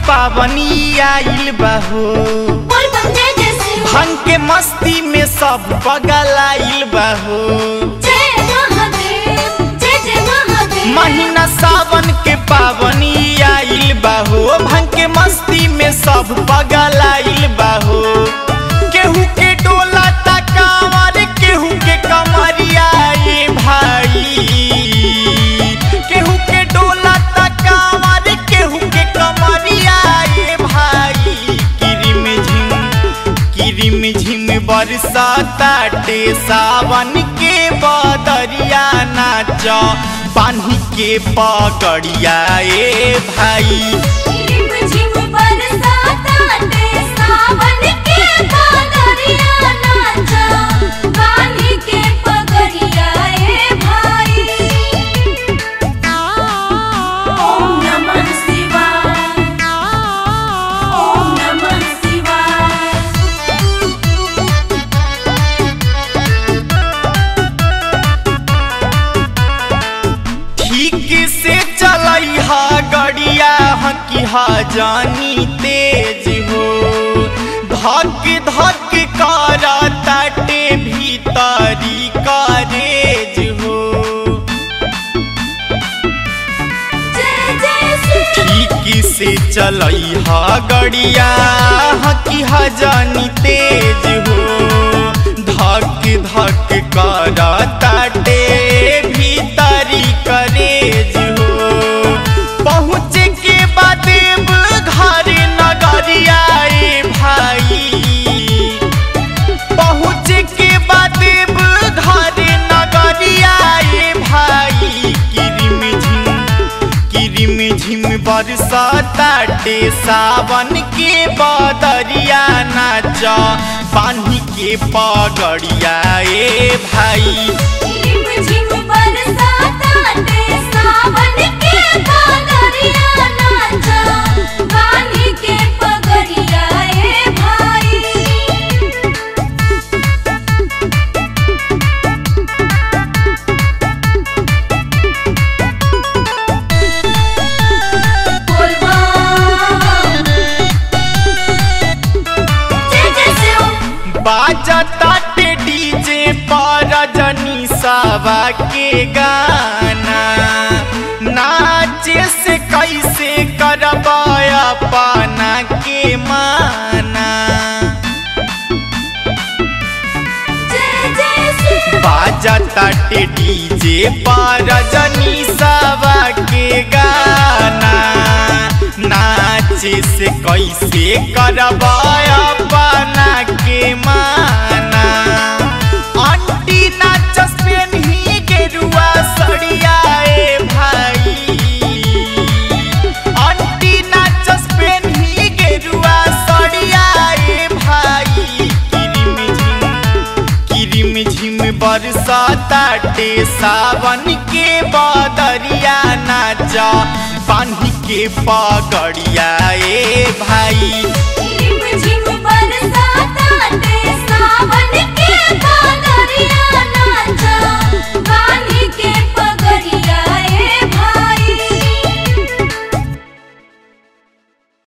पावनी आइल बहो बोल बम जय जय शिव भांग के मस्ती में सब पगल आइल बहो जय महादेव जय जय महादेव महीना सावन के पावनी आइल बहो भांग के मस्ती में सब पगल आइल बहो केहू के डोला तकावर केहू के कमरिया ए भाई केहू के डोला तकावर केहू के कमरिया ए भाई किरिम झिम किरिम झिम बरसाताटे सावन के बदरिया नाच पानी के पगड़िया ए भाई झिम झिम बरसाताटे सावन के बादरिया नाचा बांधी के पगड़िया ए भाई ओम नमः शिवाय ओम नमः शिवाय ठीक से चलई हा गड़िया हकी हा जानी तेज हो धक धक कर ताटे भीतरी करेज हो जय जय शिव ठीक से चलई हा गड़िया हकी हा जानी तेज हो धक धक कर ताटे भीतरी करेज हो पहुँच के बाद घर नगरिया ए भाई पहुँच के बाद घर नगरिया ए भाई किरिम झिम किरिम झिम बरसाताटे सावन के बदरिया नाच पानी के पगड़िया ए भाई झिम झिम बरसाताटे सावन के बादरिया नाचा बांधी के पगड़िया ए भाई बोल बम जय जय शिव बाजताटे डीजे पर रजनी सावा के गाना नाचे से कैसे करबाया पाना के माना जय जय शिव बाजताटे डीजे पर रजनी सावा के गाना नाचे से कैसे करबाया पाना के माना आंटी नाचस पेन्ही गेरुआ सड़िया ए भाई आंटी नाचस पेन्ही गेरुआ सड़िया ए भाई किरिम झिम किरिम झिम बरसाताटे सावन के बदरिया नाच पानी के पगड़िया ए भाई झिम झिम बरसाताटे सावन के बादरिया नाचा